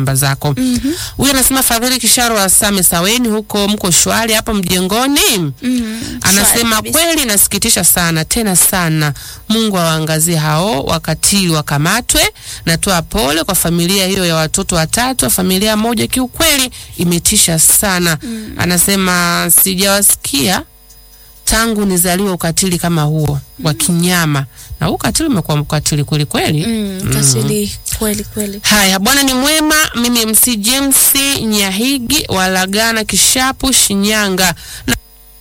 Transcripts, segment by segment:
namba zako. Huyu anasema Fadhili Kisharo wa Same Saweni huko mko shwari hapo mjengoni. Anasema kabisa. kweli inasikitisha sana tena sana. Mungu awaangazie hao wakatili wakamatwe. Natoa pole kwa familia hiyo ya watoto watatu wa familia moja, kiukweli imetisha sana. Anasema sijawasikia tangu nizaliwe ukatili kama huo wa kinyama, na huu ukatili umekuwa ukatili kweli kweli. Mm, kasili kweli kweli. Haya, Bwana ni mwema. Mimi MC James Nyahigi walagana Kishapu, Shinyanga na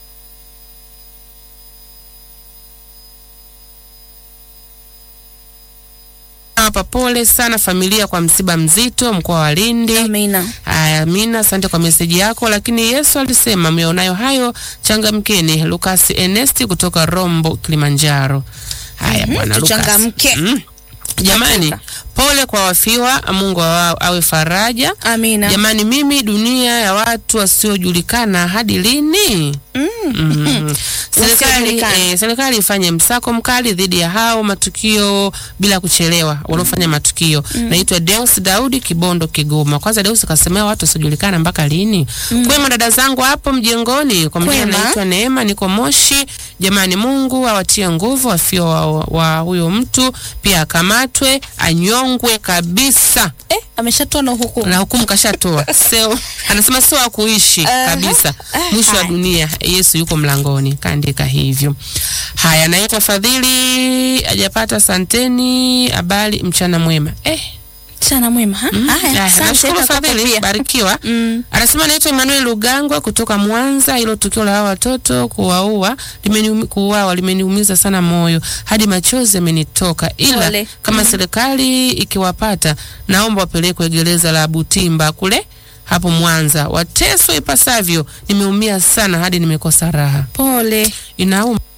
hapa pole sana familia kwa msiba mzito mkoa wa Lindi. Amina. Haya, Amina, asante kwa meseji yako. Lakini Yesu alisema mionayo hayo changamkeni. Lukasi Enesti kutoka Rombo, Kilimanjaro. Haya bwana Lukasi. tuchangamke. Mm. Jamani, pole kwa wafiwa, Mungu awa- awe faraja. Amina. Jamani, mimi dunia ya watu wasiojulikana hadi lini? Mm. Serikali Wasiojulikana. eh, serikali ifanye msako mkali dhidi ya hao matukio bila kuchelewa wanaofanya matukio. Naitwa Deus Daudi Kibondo Kigoma. Kwanza Deus kasemea watu wasiojulikana mpaka lini? Kwema dada zangu hapo mjengoni, kwa majina Kwema. naitwa Neema, niko Moshi. Jamani, Mungu awatie nguvu wafio wa, wa huyo mtu, pia akamatwe anyongwe kabisa Eh, ameshatoa na hukumu. na hukumu kashatoa. Sio anasema sio wa kuishi Aha. kabisa, Ah, mwisho wa haya. dunia. Yesu yuko mlangoni, kaandika hivyo. Haya, naitwa Fadhili, hajapata santeni. Habari, mchana mwema. Eh, Sana mwema. ha? Haya, haya, asante nashukuru kwa Fadhili, kupia. barikiwa. Mm. Anasema naitwa Emmanuel Lugangwa kutoka Mwanza. Hilo tukio la hawa watoto kuwaua limeniumi, kuuawa limeniumiza sana moyo hadi machozi yamenitoka, ila Pole. kama serikali ikiwapata, naomba wapelekwe gereza la Butimba kule hapo Mwanza, wateswe ipasavyo. Nimeumia sana hadi nimekosa raha, Pole. inauma.